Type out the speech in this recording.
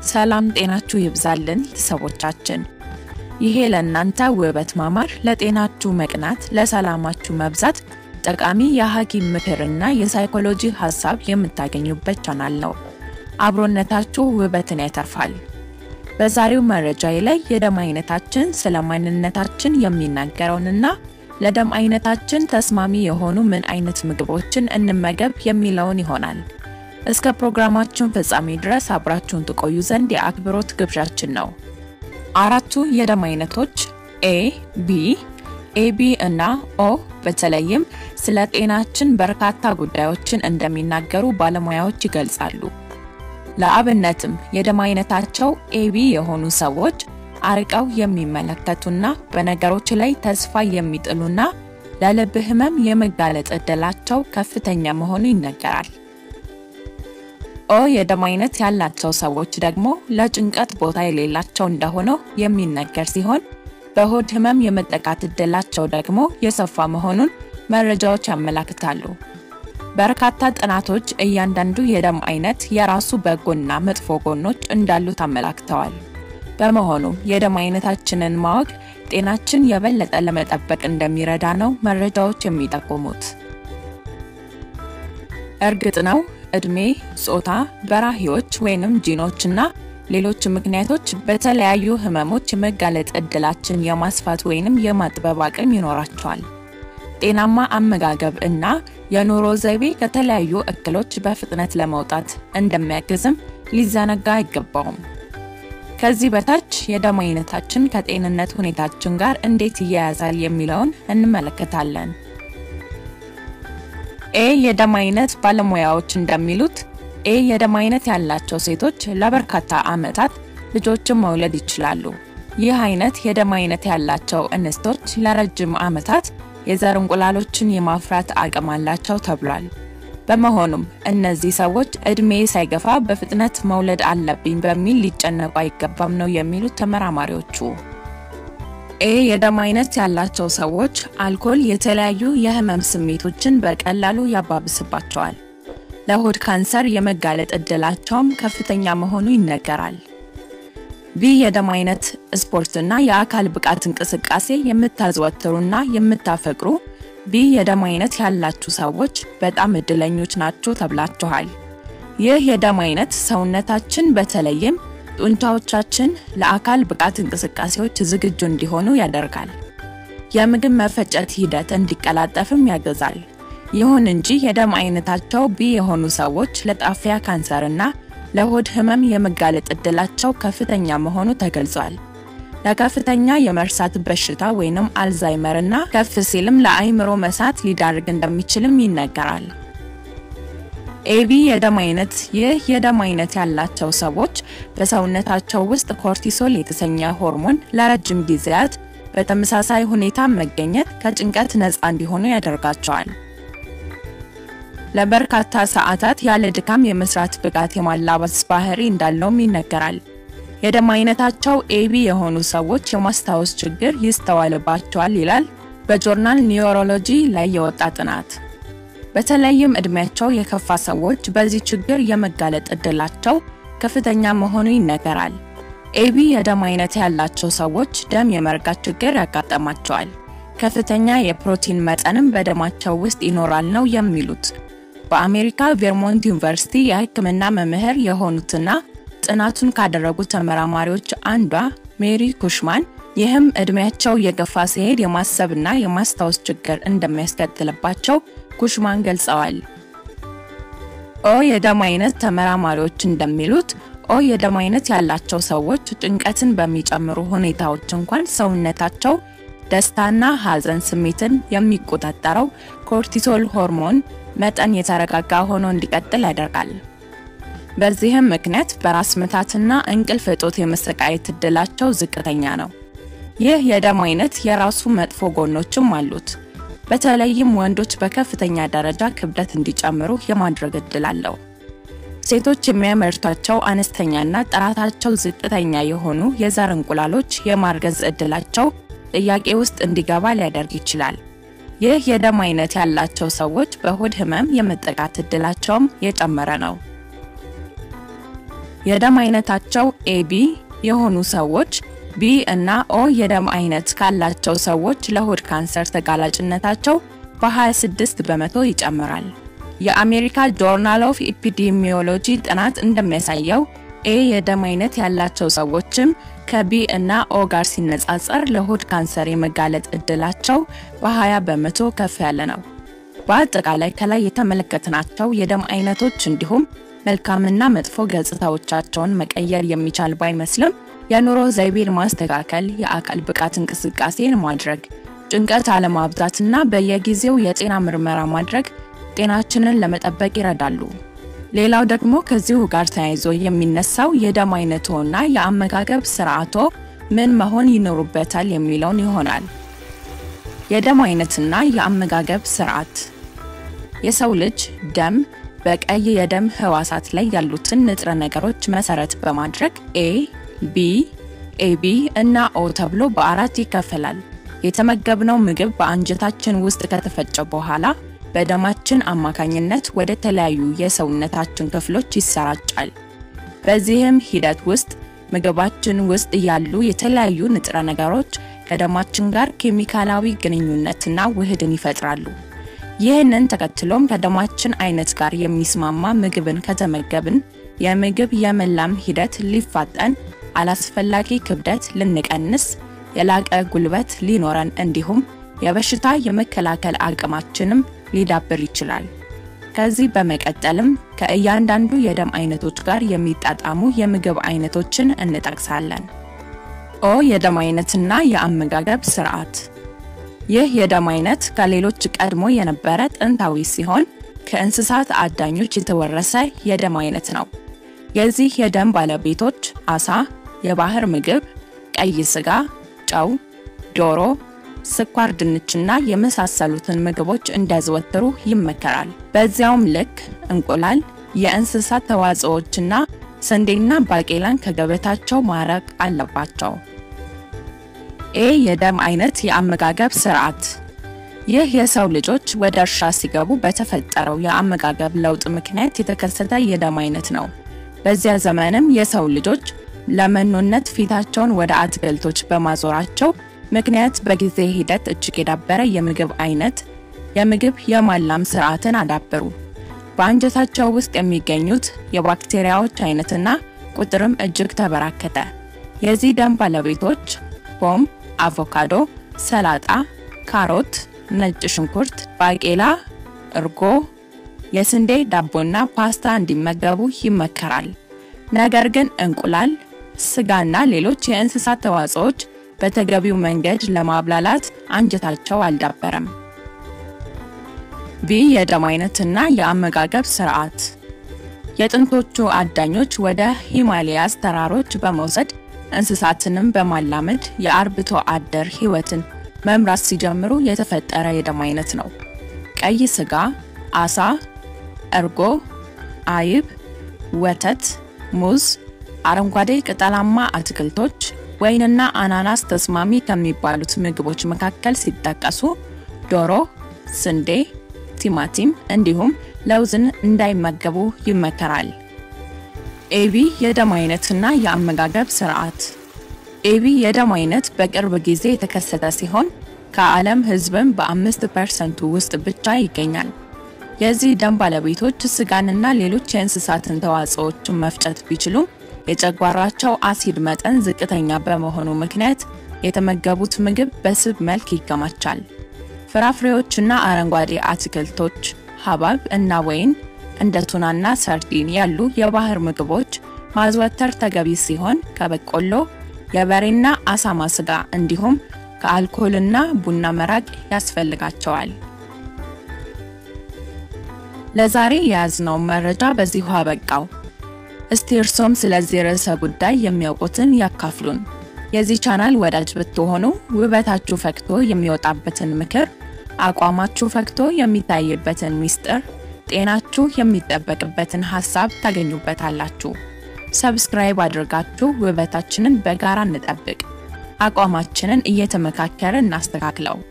ሰላም ጤናችሁ ይብዛልን ቤተሰቦቻችን። ይሄ ለእናንተ ውበት ማማር፣ ለጤናችሁ መቅናት፣ ለሰላማችሁ መብዛት ጠቃሚ የሐኪም ምክርና የሳይኮሎጂ ሀሳብ የምታገኙበት ቻናል ነው። አብሮነታችሁ ውበትን ያተርፋል። በዛሬው መረጃዬ ላይ የደም አይነታችን ስለ ማንነታችን የሚናገረውንና ለደም አይነታችን ተስማሚ የሆኑ ምን አይነት ምግቦችን እንመገብ የሚለውን ይሆናል። እስከ ፕሮግራማችን ፍጻሜ ድረስ አብራችሁን ትቆዩ ዘንድ የአክብሮት ግብዣችን ነው። አራቱ የደም አይነቶች ኤ፣ ቢ፣ ኤቢ እና ኦ በተለይም ስለ ጤናችን በርካታ ጉዳዮችን እንደሚናገሩ ባለሙያዎች ይገልጻሉ። ለአብነትም የደም አይነታቸው ኤቢ የሆኑ ሰዎች አርቀው የሚመለከቱና በነገሮች ላይ ተስፋ የሚጥሉና ለልብ ህመም የመጋለጥ ዕድላቸው ከፍተኛ መሆኑ ይነገራል። ኦ የደም አይነት ያላቸው ሰዎች ደግሞ ለጭንቀት ቦታ የሌላቸው እንደሆነው የሚነገር ሲሆን በሆድ ህመም የመጠቃት ዕድላቸው ደግሞ የሰፋ መሆኑን መረጃዎች ያመላክታሉ። በርካታ ጥናቶች እያንዳንዱ የደም አይነት የራሱ በጎና መጥፎ ጎኖች እንዳሉት አመላክተዋል። በመሆኑም የደም አይነታችንን ማወቅ ጤናችን የበለጠ ለመጠበቅ እንደሚረዳ ነው መረጃዎች የሚጠቁሙት። እርግጥ ነው እድሜ፣ ጾታ፣ በራሂዎች ወይንም ጂኖች እና ሌሎች ምክንያቶች በተለያዩ ህመሞች የመጋለጥ ዕድላችን የማስፋት ወይንም የማጥበብ አቅም ይኖራቸዋል። ጤናማ አመጋገብ እና የኑሮ ዘይቤ ከተለያዩ እክሎች በፍጥነት ለመውጣት እንደሚያግዝም ሊዘነጋ አይገባውም። ከዚህ በታች የደም አይነታችን ከጤንነት ሁኔታችን ጋር እንዴት ይያያዛል የሚለውን እንመለከታለን። ኤ የደም አይነት ባለሙያዎች እንደሚሉት ኤ የደም አይነት ያላቸው ሴቶች ለበርካታ ዓመታት ልጆችን መውለድ ይችላሉ። ይህ አይነት የደም አይነት ያላቸው እንስቶች ለረጅም ዓመታት የዘር እንቁላሎችን የማፍራት አቅም አላቸው ተብሏል። በመሆኑም እነዚህ ሰዎች እድሜ ሳይገፋ በፍጥነት መውለድ አለብኝ በሚል ሊጨነቁ አይገባም ነው የሚሉት ተመራማሪዎቹ። ኤ የደም አይነት ያላቸው ሰዎች አልኮል የተለያዩ የህመም ስሜቶችን በቀላሉ ያባብስባቸዋል። ለሆድ ካንሰር የመጋለጥ ዕድላቸውም ከፍተኛ መሆኑ ይነገራል። ቢ የደም አይነት ስፖርትና የአካል ብቃት እንቅስቃሴ የምታዘወትሩና የምታፈቅሩ ቢ የደም አይነት ያላችሁ ሰዎች በጣም እድለኞች ናችሁ ተብላችኋል። ይህ የደም አይነት ሰውነታችን በተለይም ጡንቻዎቻችን ለአካል ብቃት እንቅስቃሴዎች ዝግጁ እንዲሆኑ ያደርጋል። የምግብ መፈጨት ሂደት እንዲቀላጠፍም ያግዛል። ይሁን እንጂ የደም አይነታቸው ቢ የሆኑ ሰዎች ለጣፊያ ካንሰርና ለሆድ ህመም የመጋለጥ ዕድላቸው ከፍተኛ መሆኑ ተገልጿል። ለከፍተኛ የመርሳት በሽታ ወይንም አልዛይመር እና ከፍ ሲልም ለአይምሮ መሳት ሊዳርግ እንደሚችልም ይነገራል። ኤቢ የደም አይነት ይህ የደም አይነት ያላቸው ሰዎች በሰውነታቸው ውስጥ ኮርቲሶል የተሰኘ ሆርሞን ለረጅም ጊዜያት በተመሳሳይ ሁኔታ መገኘት ከጭንቀት ነፃ እንዲሆኑ ያደርጋቸዋል። ለበርካታ ሰዓታት ያለ ድካም የመስራት ብቃት የማላበስ ባህሪ እንዳለውም ይነገራል። የደም አይነታቸው ኤቢ የሆኑ ሰዎች የማስታወስ ችግር ይስተዋልባቸዋል ይላል በጆርናል ኒውሮሎጂ ላይ የወጣ ጥናት። በተለይም እድሜያቸው የከፋ ሰዎች በዚህ ችግር የመጋለጥ ዕድላቸው ከፍተኛ መሆኑ ይነገራል። ኤቢ የደም አይነት ያላቸው ሰዎች ደም የመርጋት ችግር ያጋጠማቸዋል። ከፍተኛ የፕሮቲን መጠንም በደማቸው ውስጥ ይኖራል ነው የሚሉት በአሜሪካ ቬርሞንት ዩኒቨርሲቲ የሕክምና መምህር የሆኑትና ጥናቱን ካደረጉ ተመራማሪዎች አንዷ ሜሪ ኩሽማን ይህም እድሜያቸው የገፋ ሲሄድ የማሰብና የማስታወስ ችግር እንደሚያስከትልባቸው ኩሽማን ገልጸዋል። ኦ የደም አይነት ተመራማሪዎች እንደሚሉት ኦ የደም አይነት ያላቸው ሰዎች ጭንቀትን በሚጨምሩ ሁኔታዎች እንኳን ሰውነታቸው ደስታና ሐዘን ስሜትን የሚቆጣጠረው ኮርቲሶል ሆርሞን መጠን የተረጋጋ ሆኖ እንዲቀጥል ያደርጋል። በዚህም ምክንያት በራስ ምታትና እንቅልፍ እጦት የመሰቃየት ዕድላቸው ዝቅተኛ ነው። ይህ የደም አይነት የራሱ መጥፎ ጎኖችም አሉት። በተለይም ወንዶች በከፍተኛ ደረጃ ክብደት እንዲጨምሩ የማድረግ ዕድል አለው። ሴቶች የሚያመርቷቸው አነስተኛና ጥራታቸው ዝቅተኛ የሆኑ የዘር እንቁላሎች የማርገዝ ዕድላቸው ጥያቄ ውስጥ እንዲገባ ሊያደርግ ይችላል። ይህ የደም አይነት ያላቸው ሰዎች በሆድ ህመም የመጠቃት ዕድላቸውም የጨመረ ነው። የደም አይነታቸው ኤቢ የሆኑ ሰዎች ቢ እና ኦ የደም አይነት ካላቸው ሰዎች ለሆድ ካንሰር ተጋላጭነታቸው በ26 በመቶ ይጨምራል። የአሜሪካ ጆርናል ኦፍ ኢፒዲሚዮሎጂ ጥናት እንደሚያሳየው ኤ የደም አይነት ያላቸው ሰዎችም ከቢ እና ኦ ጋር ሲነጻጸር ለሆድ ካንሰር የመጋለጥ እድላቸው በ20 በመቶ ከፍ ያለ ነው። በአጠቃላይ ከላይ የተመለከትናቸው የደም አይነቶች እንዲሁም መልካምና መጥፎ ገጽታዎቻቸውን መቀየር የሚቻል ባይመስልም የኑሮ ዘይቤን ማስተካከል፣ የአካል ብቃት እንቅስቃሴን ማድረግ፣ ጭንቀት አለማብዛትና በየጊዜው የጤና ምርመራ ማድረግ ጤናችንን ለመጠበቅ ይረዳሉ። ሌላው ደግሞ ከዚሁ ጋር ተያይዞ የሚነሳው የደም አይነቶና የአመጋገብ ስርዓቶ ምን መሆን ይኖሩበታል የሚለውን ይሆናል። የደም አይነትና የአመጋገብ ስርዓት የሰው ልጅ ደም በቀይ የደም ህዋሳት ላይ ያሉትን ንጥረ ነገሮች መሰረት በማድረግ ኤ፣ ቢ፣ ኤቢ እና ኦ ተብሎ በአራት ይከፈላል። የተመገብነው ምግብ በአንጀታችን ውስጥ ከተፈጨ በኋላ በደማችን አማካኝነት ወደ ተለያዩ የሰውነታችን ክፍሎች ይሰራጫል። በዚህም ሂደት ውስጥ ምግባችን ውስጥ ያሉ የተለያዩ ንጥረ ነገሮች ከደማችን ጋር ኬሚካላዊ ግንኙነትና ውህድን ይፈጥራሉ። ይህንን ተከትሎም ከደማችን አይነት ጋር የሚስማማ ምግብን ከተመገብን የምግብ የመላም ሂደት ሊፋጠን፣ አላስፈላጊ ክብደት ልንቀንስ፣ የላቀ ጉልበት ሊኖረን እንዲሁም የበሽታ የመከላከል አቅማችንም ሊዳብር ይችላል። ከዚህ በመቀጠልም ከእያንዳንዱ የደም አይነቶች ጋር የሚጣጣሙ የምግብ አይነቶችን እንጠቅሳለን። ኦ የደም አይነትና የአመጋገብ ስርዓት። ይህ የደም አይነት ከሌሎች ቀድሞ የነበረ ጥንታዊ ሲሆን ከእንስሳት አዳኞች የተወረሰ የደም አይነት ነው። የዚህ የደም ባለቤቶች አሳ፣ የባህር ምግብ፣ ቀይ ስጋ፣ ጨው፣ ዶሮ ስኳር ድንችና የመሳሰሉትን ምግቦች እንዲያዘወትሩ ይመከራል። በዚያውም ልክ እንቁላል፣ የእንስሳት ተዋጽኦዎችና ስንዴና ባቄላን ከገበታቸው ማራቅ አለባቸው። ኤ የደም አይነት የአመጋገብ ስርዓት። ይህ የሰው ልጆች ወደ እርሻ ሲገቡ በተፈጠረው የአመጋገብ ለውጥ ምክንያት የተከሰተ የደም አይነት ነው። በዚያ ዘመንም የሰው ልጆች ለመኖነት ፊታቸውን ወደ አትክልቶች በማዞራቸው ምክንያት በጊዜ ሂደት እጅግ የዳበረ የምግብ አይነት የምግብ የማላም ስርዓትን አዳበሩ። በአንጀታቸው ውስጥ የሚገኙት የባክቴሪያዎች አይነትና ቁጥርም እጅግ ተበራከተ። የዚህ ደም ባለቤቶች ፖም፣ አቮካዶ፣ ሰላጣ፣ ካሮት፣ ነጭ ሽንኩርት፣ ባቄላ፣ እርጎ፣ የስንዴ ዳቦና ፓስታ እንዲመገቡ ይመከራል። ነገር ግን እንቁላል፣ ስጋና ሌሎች የእንስሳት ተዋጽኦች በተገቢው መንገድ ለማብላላት አንጀታቸው አልዳበረም። ቢ የደም አይነትና የአመጋገብ ስርዓት። የጥንቶቹ አዳኞች ወደ ሂማሊያስ ተራሮች በመውሰድ እንስሳትንም በማላመድ የአርብቶ አደር ህይወትን መምራት ሲጀምሩ የተፈጠረ የደም አይነት ነው። ቀይ ስጋ፣ አሳ፣ እርጎ፣ አይብ፣ ወተት፣ ሙዝ፣ አረንጓዴ ቅጠላማ አትክልቶች ወይንና አናናስ ተስማሚ ከሚባሉት ምግቦች መካከል ሲጠቀሱ ዶሮ፣ ስንዴ፣ ቲማቲም እንዲሁም ለውዝን እንዳይመገቡ ይመከራል። ኤቢ የደም አይነትና የአመጋገብ ስርዓት። ኤቢ የደም አይነት በቅርብ ጊዜ የተከሰተ ሲሆን ከዓለም ህዝብም በአምስት ፐርሰንቱ ውስጥ ብቻ ይገኛል። የዚህ ደም ባለቤቶች ስጋንና ሌሎች የእንስሳትን ተዋጽኦችን መፍጨት ቢችሉም የጨጓራቸው አሲድ መጠን ዝቅተኛ በመሆኑ ምክንያት የተመገቡት ምግብ በስብ መልክ ይከማቻል። ፍራፍሬዎችና አረንጓዴ አትክልቶች፣ ሐብሐብ እና ወይን እንደ ቱናና ሰርዲን ያሉ የባህር ምግቦች ማዘወተር ተገቢ ሲሆን ከበቆሎ፣ የበሬና አሳማ ስጋ እንዲሁም ከአልኮልና ቡና መራቅ ያስፈልጋቸዋል። ለዛሬ የያዝነውን መረጃ በዚሁ አበቃው። እስቲ እርሶም ስለዚህ ርዕሰ ጉዳይ የሚያውቁትን ያካፍሉን። የዚህ ቻናል ወዳጅ ብትሆኑ ውበታችሁ ፈክቶ የሚወጣበትን ምክር፣ አቋማችሁ ፈክቶ የሚታይበትን ሚስጥር፣ ጤናችሁ የሚጠበቅበትን ሀሳብ ታገኙበታላችሁ። ሰብስክራይብ አድርጋችሁ ውበታችንን በጋራ እንጠብቅ። አቋማችንን እየተመካከረ እናስተካክለው።